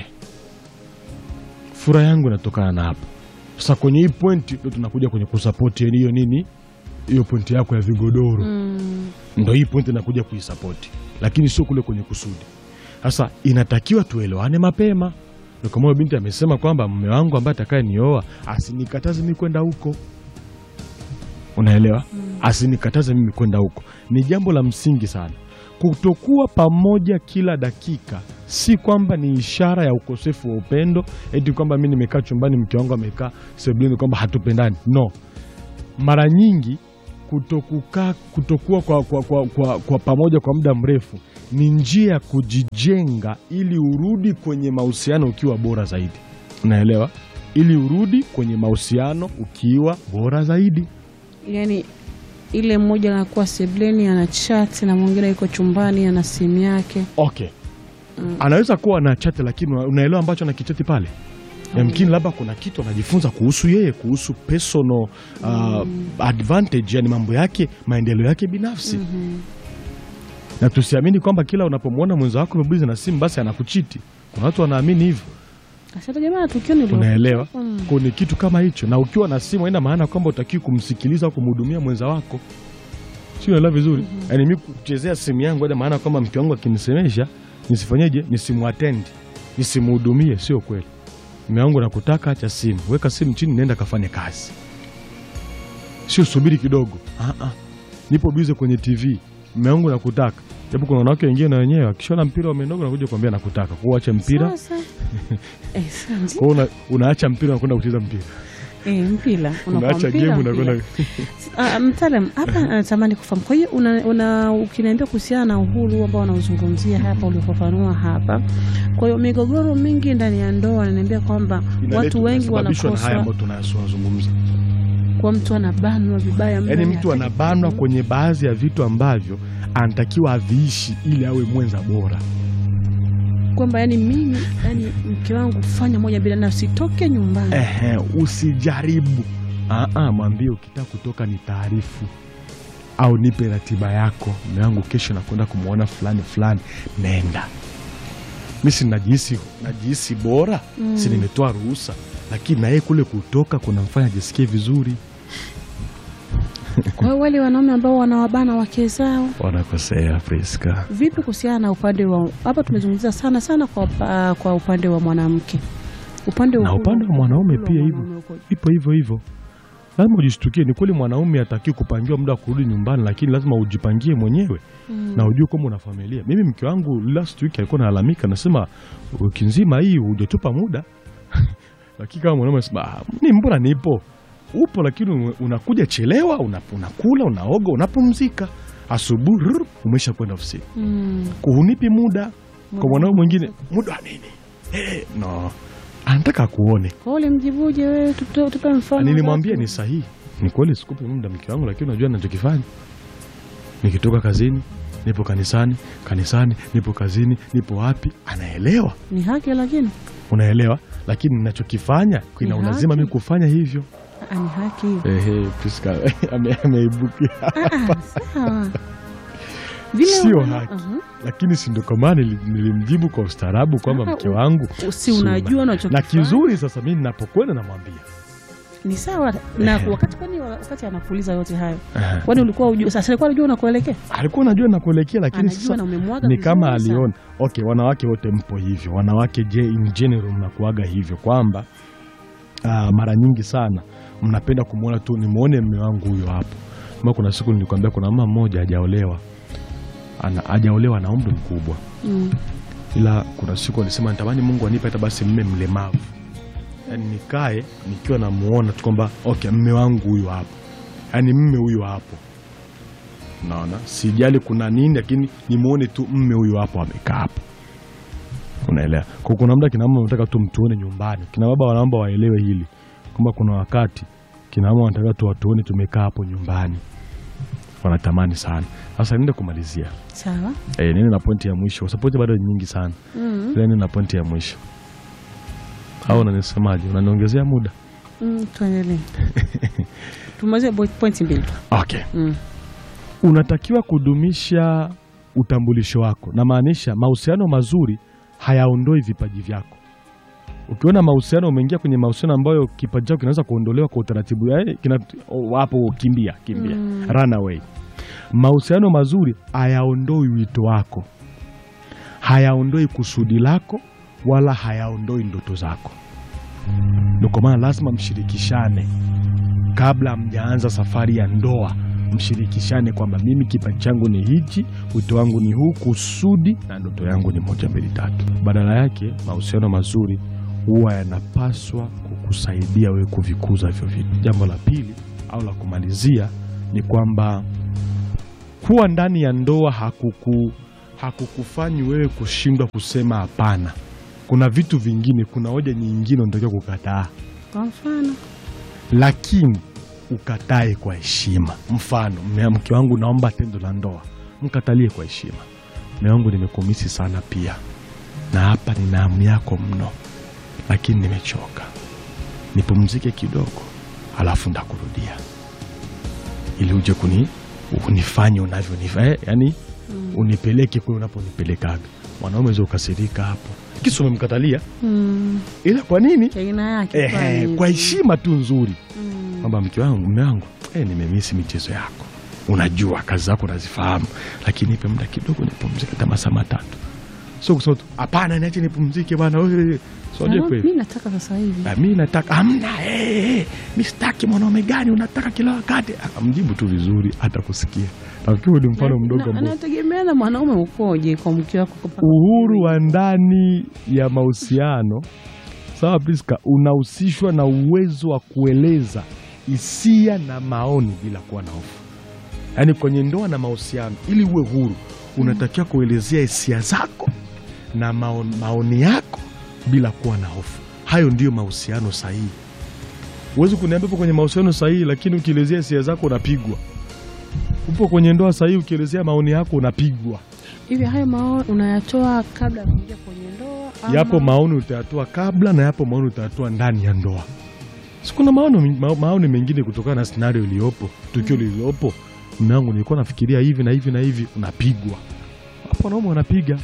S3: furaha yangu inatokana na hapo. Sasa kwenye hii pointi ndo tunakuja kwenye kusapoti yani hiyo nini, hiyo pointi yako ya vigodoro
S1: Mm.
S3: ndo hii pointi inakuja kuisapoti, lakini sio kule kwenye kusudi. Sasa inatakiwa tuelewane mapema. Ndo kama huyo binti amesema kwamba mume wangu ambaye atakaye nioa asinikataze mimi kwenda huko, unaelewa? Asinikataze mimi kwenda huko, ni jambo la msingi sana. Kutokuwa pamoja kila dakika si kwamba ni ishara ya ukosefu wa upendo, eti kwamba mi nimekaa chumbani mke wangu amekaa sebuleni kwamba hatupendani. No, mara nyingi kutokukaa kutokuwa kwa, kwa, kwa, kwa, kwa pamoja kwa muda mrefu ni njia ya kujijenga ili urudi kwenye mahusiano ukiwa bora zaidi. Unaelewa? Ili urudi kwenye mahusiano ukiwa bora zaidi.
S1: Yaani ile mmoja anakuwa sebleni ana chat na mwingine yuko chumbani ana simu yake.
S3: Okay. Anaweza kuwa na chati lakini una- unaelewa ambacho anakichati pale. Yamkini labda kuna kitu anajifunza kuhusu yeye, kuhusu personal uh, advantage, yani mambo yake, maendeleo yake binafsi. Na tusiamini kwamba kila unapomwona mwenza wako amebuliza na simu basi anakuchiti. Kuna watu wanaamini hivyo.
S1: Asante jamaa tukio ni
S3: Unaelewa?
S1: Mm.
S3: Kwa ni kitu kama hicho, na ukiwa na simu haina maana kwamba utakiwi kumsikiliza au kumhudumia mwenza wako, si unaelewa vizuri? Yaani mimi kuchezea simu yangu haina maana kwamba mke wangu akinisemesha nisifanyeje, nisimuatendi, nisimhudumie. Sio kweli. Mume wangu nakutaka, acha simu, weka simu chini, nenda kafanye kazi, sio subiri kidogo. Ah, ah. Nipo bize kwenye TV, mume wangu nakutaka. Japo kuna wanawake wengine na wenyewe akishona mpira wamenoga nakuja kuambia nakutaka, kwa hiyo acha mpira
S1: Sasa. Eh, sasa.
S3: kwa hiyo una, unaacha mpira unakwenda kucheza mpira,
S1: Eh, mpira unakuwa
S3: unaacha
S1: mpira,
S3: game
S1: mpira.
S3: unakwenda
S1: Ah, mtaalam hapa natamani kufahamu. Kwa hiyo una, una ukiniambia kuhusiana na uhuru ambao unauzungumzia hapa uliofafanua hapa, kwa hiyo migogoro mingi ndani ya ndoa ananiambia kwamba watu wengi
S3: wanasababishwa na haya
S1: wanakosa
S3: ambayo tunazungumza.
S1: kwa mtu anabanwa vibaya mno,
S3: Yaani
S1: yani
S3: mtu
S1: hataki
S3: anabanwa
S1: ku-
S3: kwenye baadhi ya vitu ambavyo anatakiwa aviishi ili awe mwenza bora.
S1: kwamba yani mimi yani mke wangu fanya moja bila na usitoke nyumbani.
S3: Ehe, usijaribu. Ah, ah, mwambie ukitaka kutoka ni taarifu au nipe ratiba yako, mume wangu kesho nakwenda kumwona fulani fulani, nenda. Mi si najihisi najihisi bora
S1: Mm.
S3: si nimetoa ruhusa, lakini na yeye kule kutoka kunamfanya ajisikie vizuri.
S1: Kwa hiyo wale wanaume ambao wanawabana wake zao
S3: Wanakosea Priska.
S1: vipi kuhusiana na upande wa hapa, tumezungumzia sana sana kwa, upa- kwa upande wa mwanamke, upande
S3: Na
S1: uhuru-
S3: upande wa mwanaume
S1: uhuru wa
S3: pia hivyo.
S1: mwanaume uko-
S3: Ipo hivyo hivyo, lazima ujishtukie. Ni kweli mwanaume hataki kupangiwa muda wa kurudi nyumbani, lakini lazima ujipangie mwenyewe
S1: Mm.
S3: na ujue kwamba una familia. Mimi mke wangu last week alikuwa analalamika, nasema wiki nzima hii hujatupa muda lakini kama mwanaume anasema "Ah, ni mbona nipo upo, lakini ume- unakuja chelewa, una- unakula, unaoga, unapumzika, asubuhi rrr, umesha kwenda ofisini,
S1: Mm.
S3: kuhunipi muda. Kwa
S1: Muda
S3: mwanaume
S1: wa
S3: mwingine muda wa nini? Eh, no, anataka kuone
S1: Kwa hiyo ulimjibuje wewe? Tupe tupe mfano.
S3: Nilimwambia
S1: wake.
S3: ni sahihi, ni kweli, sikupi muda mke wangu, lakini unajua ninachokifanya. Nikitoka kazini, nipo kanisani, kanisani, nipo kazini, nipo wapi, anaelewa,
S1: ni haki, lakini
S3: unaelewa, lakini ninachokifanya kina
S1: Ni
S3: ulazima
S1: haki.
S3: mimi kufanya hivyo.
S1: Ah, ni haki hiyo.
S3: Ehe, Priska ame- ameibukia,
S1: Ah, sawa. Vile
S3: Sio
S1: wana-
S3: haki.
S1: Aha.
S3: lakini si ndo kwa maana nili- nilimjibu kwa ustaarabu kwamba
S1: Ah,
S3: mke
S1: u-
S3: wangu
S1: Si
S3: Suma.
S1: unajua
S3: na
S1: unachokifanya.
S3: kizuri. Sasa mimi ninapokwenda namwambia
S1: Ni sawa na
S3: Ehe.
S1: wakati kwani wakati anakuuliza yote hayo.
S3: Ehe.
S1: Kwani ulikuwa unajua sasa alikuwa anajua unakuelekea?
S3: alikuwa anajua nakuelekea, lakini
S1: Anajua
S3: sasa
S1: na umemwaga
S3: ni kama
S1: vizuri sana.
S3: aliona. Okay, wanawake wote mpo hivyo, wanawake je, in general mnakuaga hivyo kwamba ah, mara nyingi sana mnapenda kumwona tu, nimwone mme wangu huyo hapo. Kama kuna siku nilikwambia kuna mama mmoja hajaolewa, ana hajaolewa na umri mkubwa,
S1: Mm.
S3: ila kuna siku alisema natamani Mungu anipe hata basi mme mlemavu, yaani nikae nikiwa namuona tu kwamba okay, mme wangu huyo hapo, yaani mme huyo hapo naona sijali kuna nini, lakini nimuone tu mme huyu hapo amekaa hapo, unaelewa. Kwa kuna muda kina mama wanataka tu mtuone nyumbani, kina baba wanaomba waelewe hili kwamba kuna wakati kina mama wanataka tu watuone tumekaa hapo nyumbani, alafu anatamani sana. Sasa niende kumalizia
S1: Sawa.
S3: eh, nini na pointi ya mwisho, kwa sababu pointi bado ni nyingi sana.
S1: Mm.
S3: Nini na pointi ya mwisho au unanisemaje? Unaniongezea muda?
S1: Mm, tuendelee. Tumalize bo- pointi mbili tu.
S3: Okay.
S1: Mm.
S3: Unatakiwa kudumisha utambulisho wako, na maanisha mahusiano mazuri hayaondoi vipaji vyako. Ukiona mahusiano, umeingia kwenye mahusiano ambayo kipaji chako kinaweza kuondolewa kwa utaratibu, yaani kina oh, hapo, kimbia kimbia,
S1: Mm.
S3: run away. Mahusiano mazuri hayaondoi wito wako, hayaondoi kusudi lako, wala hayaondoi ndoto zako. Ndio kwa maana lazima mshirikishane kabla mjaanza safari ya ndoa mshirikishane kwamba mimi kipaji changu ni hichi, wito wangu ni huu, kusudi na ndoto yangu ni moja mbili tatu. Badala yake mahusiano mazuri huwa yanapaswa kukusaidia wewe kuvikuza hivyo vitu. Jambo la pili au la kumalizia ni kwamba kuwa ndani ya ndoa hakuku hakukufanyi wewe kushindwa kusema hapana. Kuna vitu vingine, kuna hoja nyingine unatakiwa kukataa
S1: Kwa mfano.
S3: lakini ukatae kwa heshima. Mfano, mme- mke wangu, naomba tendo la ndoa, mkatalie kwa heshima. Mme wangu, nimekumisi sana pia, na hapa nina hamu yako mno, lakini nimechoka, nipumzike kidogo, alafu ndakurudia, ili uje kuni unifanye unavyonifanya eh, yani unipeleke kule unaponipelekaga. Mwanaume weza ukasirika hapo, kisa umemkatalia,
S1: Mm.
S3: ila kwa nini?
S1: Aina yake
S3: Ehe,
S1: fulani
S3: kwa
S1: hivi.
S3: heshima tu nzuri
S1: Mm.
S3: kwamba mke wangu, mme wangu, eh, nimemisi michezo yako, unajua kazi zako nazifahamu, lakini nipe muda kidogo nipumzike, hata masaa matatu. Sio kusema tu hapana, niache nipumzike bwana. wewe." So, unajua
S1: Ah,
S3: kweli
S1: Mimi nataka sasa hivi.
S3: Ah, mi nataka amna, eh, eh, mi sitaki mwanaume gani unataka kila wakati. Akamjibu tu vizuri, hata kusikia. Nafikiri ni mfano mdogo
S1: Na-
S3: ambao
S1: Anategemea na mwanaume ukoje kwa mke wako kupaka
S3: uhuru wa ndani ya mahusiano sawa, Priska, unahusishwa na uwezo wa kueleza hisia na maoni bila kuwa na hofu. Yaani kwenye ndoa na mahusiano, ili uwe huru, unatakiwa kuelezea hisia zako na maoni, maoni yako bila kuwa na hofu. Hayo ndiyo mahusiano sahihi. Huwezi kuniambia upo kwenye mahusiano sahihi, lakini ukielezea hisia zako unapigwa. Upo kwenye ndoa sahihi, ukielezea maoni yako unapigwa.
S1: hivi. Hayo maoni unayatoa kabla ya kuingia kwenye ndoa ama-
S3: Yapo maoni utayatoa kabla na yapo maoni utayatoa ndani ya ndoa. Si kuna maoni, ma, maoni mengine kutokana na scenario iliyopo, tukio lililopo. Mume wangu, nilikuwa nafikiria hivi na hivi na hivi, unapigwa hapo. Wanaume wanapiga,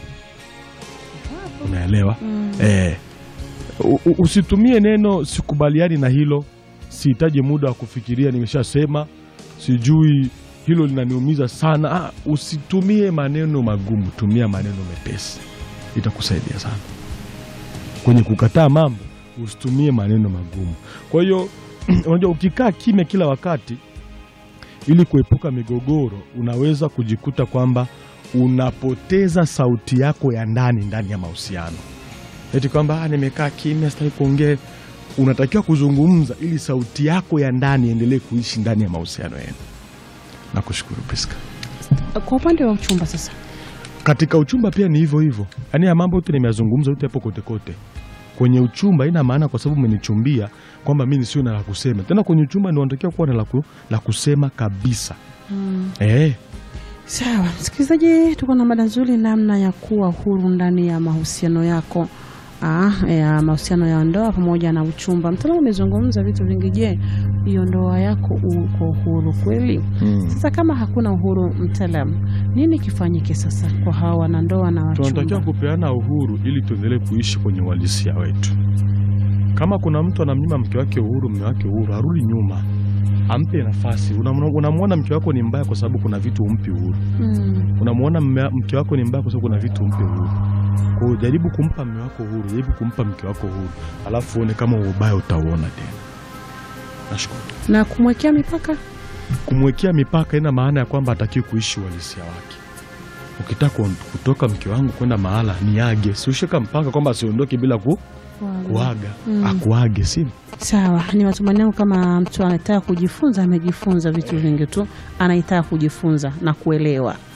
S3: unaelewa?
S1: Mm.
S3: Eh, u- u- usitumie neno sikubaliani na hilo, sihitaji muda wa kufikiria, nimeshasema sijui hilo linaniumiza sana. Ah, usitumie maneno magumu, tumia maneno mepesi, itakusaidia sana kwenye kukataa mambo. Usitumie maneno magumu. Kwa hiyo unajua, ukikaa kimya kila wakati ili kuepuka migogoro, unaweza kujikuta kwamba unapoteza sauti yako ya ndani ndani ya mahusiano eti kwamba "Ah, nimekaa kimya sitaki kuongea. Unatakiwa kuzungumza ili sauti yako ya ndani iendelee kuishi ndani ya mahusiano yenu. Nakushukuru Priska.
S1: Kwa upande wa uchumba sasa,
S3: Katika uchumba pia ni hivyo hivyo, yaani ya mambo yote nimeyazungumza, yote yapo kote kote kwenye uchumba. Ina maana kwa sababu umenichumbia kwamba mimi nisiwe na la kusema tena. Kwenye uchumba ndio unatakiwa kuwa na la ku- la kusema kabisa. Eh,
S1: sawa msikilizaji, tuko na mada nzuri, namna ya kuwa huru ndani ya mahusiano yako Ah, ya mahusiano ya ndoa pamoja na uchumba. Mtaalamu amezungumza vitu vingi. Je, hiyo ndoa yako uko huru kweli?
S3: mm.
S1: Sasa kama hakuna uhuru, mtaalamu, nini kifanyike sasa kwa hawa wanandoa na
S3: tunatakiwa
S1: wachumba?
S3: kupeana uhuru ili tuendelee kuishi kwenye uhalisia wetu. Kama kuna mtu anamnyima mke wake uhuru, mme wake uhuru, arudi nyuma, ampe nafasi. Unamwona unamwona mke wako ni mbaya kwa sababu kuna vitu umpi uhuru.
S1: Mm,
S3: Unamwona mme- mke wako ni mbaya kwa sababu kuna vitu umpi uhuru. Kwa hiyo jaribu kumpa mme wako uhuru, jaribu kumpa mke wako uhuru, alafu uone kama ubaya utauona tena. Nashukuru.
S1: na kumwekea mipaka
S3: Kumwekea mipaka ina maana ya kwamba hatakiwi kuishi uhalisia wake. Ukitaka kuon- kutoka mke wangu kwenda mahala niage, si ushika mpaka kwamba asiondoke bila ku, kuaga
S1: Mm.
S3: akuage, si
S1: Sawa, ni matumaini yangu kama mtu anataka kujifunza, amejifunza vitu vingi tu, anaitaka kujifunza na kuelewa.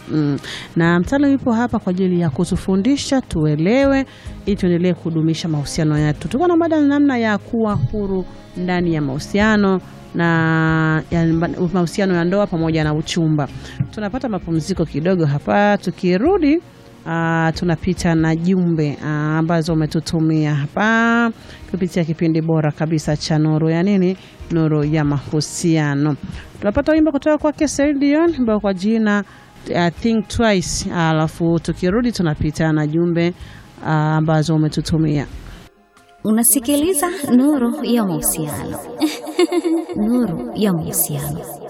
S1: Mm. Na mtaalamu yupo hapa kwa ajili ya kutufundisha tuelewe, ili tuendelee kudumisha mahusiano yetu. Tuko na mada namna ya kuwa huru ndani ya mahusiano na ya mahusiano ya ndoa pamoja na uchumba. Tunapata mapumziko kidogo hapa, tukirudi Uh, tunapita na jumbe uh, ambazo umetutumia hapa kupitia kipindi bora kabisa cha Nuru ya nini, Nuru ya Mahusiano. Tunapata wimbo kutoka kwake Celine Dion ambao kwa jina uh, Think Twice, alafu tukirudi tunapita na jumbe uh, ambazo umetutumia.
S4: Unasikiliza Nuru ya Mahusiano. Nuru ya Mahusiano.